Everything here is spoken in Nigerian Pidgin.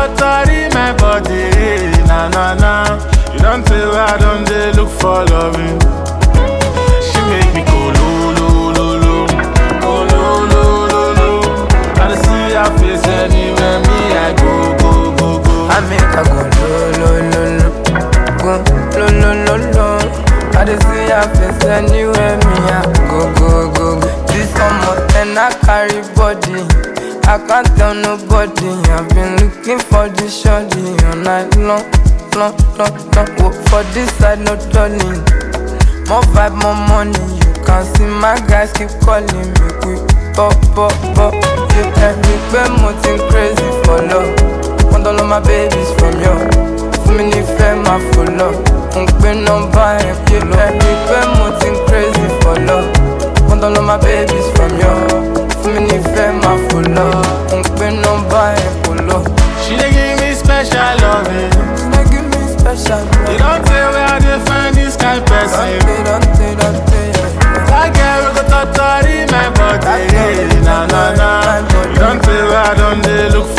totori my body, na na na. You don't tell where I don't dey look for loving. She make me go lo lo lo lo, go lo lo lo lo. I dey see her face anywhere me I go go go go. I make her go lo lo lo lo, go lo lo lo lo. I dey see her face anywhere me I go go go go. This summer and I carry body, I can't tell nobody. I've been looking for this shorty all night long, long, long, long. Work for this side, no turning. More vibe, more money. You can see my guys keep calling me quick, pop, pop, pop. Yeah, every pé mo ti ń crazy for love. Want all of my babies from you. Fún mi nífẹ̀ẹ́ máa fò lọ. Mo ń pín nọ́mbà ẹ̀ pé lọ. Ẹ̀rí pé mo ti ń crazy for love. Want all of my babies from you. Fún mi nífẹ̀ẹ́ máa fò lọ. Mo ń pín nọ́mbà ẹ̀ kò lọ. She dey give me special loving. Ṣé give me special love? You don't tell where I dey find this kind person. Dante, Dante, Dante, yeah. That girl we go totori my body, na na na. You don't tell where I don't dey look